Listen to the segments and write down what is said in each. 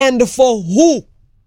and for who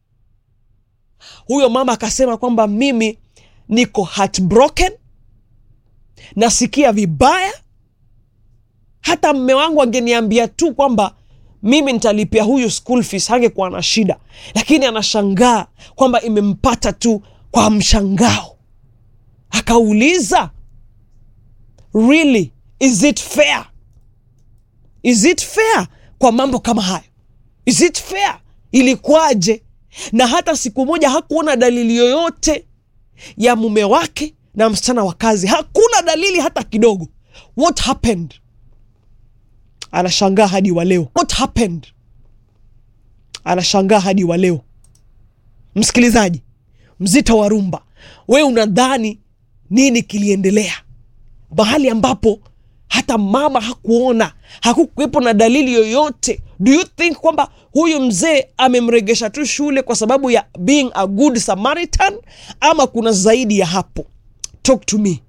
huyo mama akasema kwamba mimi niko heartbroken nasikia vibaya hata mme wangu angeniambia tu kwamba mimi nitalipia huyu school fees hangekuwa na shida lakini anashangaa kwamba imempata tu kwa mshangao akauliza really is it fair is it fair kwa mambo kama hayo is it fair ilikuwaje na hata siku moja hakuona dalili yoyote ya mume wake na msichana wa kazi hakuna dalili hata kidogo what happened anashangaa hadi wa leo what happened anashangaa hadi wa leo msikilizaji mzito wa rumba we unadhani nini kiliendelea mahali ambapo hata mama hakuona hakukuwepo na dalili yoyote do you think kwamba huyu mzee amemregesha tu shule kwa sababu ya being a good samaritan ama kuna zaidi ya hapo talk to me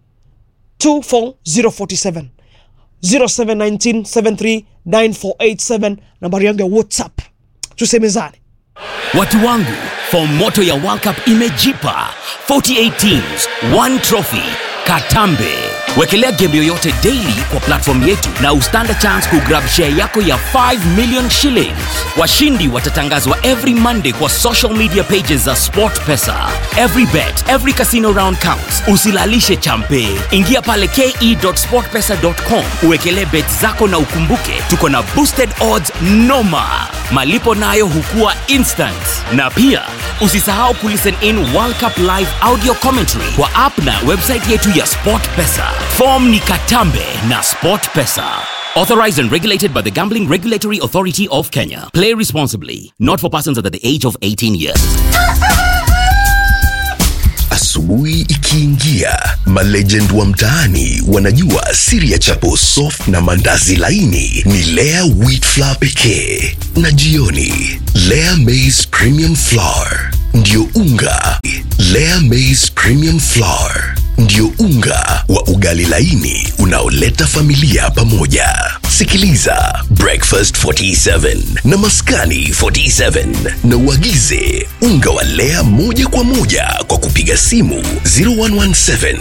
24047 0719739487 nambari yangu ya whatsapp tusemezane Watu wangu, fomu moto ya World Cup imejipa 48 teams, one trophy. Katambe. Wekelea game yoyote daily kwa platform yetu na ustand chance kugrab share yako ya 5 million shillings. Washindi watatangazwa every Monday kwa social media pages za SportPesa. Every bet, every casino round counts. Usilalishe champe. Ingia pale ke.sportpesa.com uwekelee bet zako na ukumbuke tuko na boosted odds noma. Malipo nayo hukua instant. Na pia usisahau kulisten in World Cup live audio commentary kwa app na website yetu ya SportPesa. Form ni Katambe na SportPesa. Authorized and regulated by the Gambling Regulatory Authority of Kenya. Play responsibly. Not for persons under the age of 18 years. Asubuhi ikiingia, malegend wa mtaani wanajua siri ya chapo soft na mandazi laini ni Lea wheat flour pekee, na jioni Lea maize premium flour ndio unga. Lea maize premium flour ndio unga wa ugali laini unaoleta familia pamoja. Sikiliza Breakfast 47 na Maskani 47 na uagize unga wa Lea moja kwa moja kwa kupiga simu 0117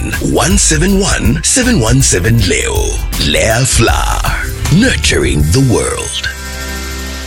171 717 leo. Lea Flour, nurturing the world.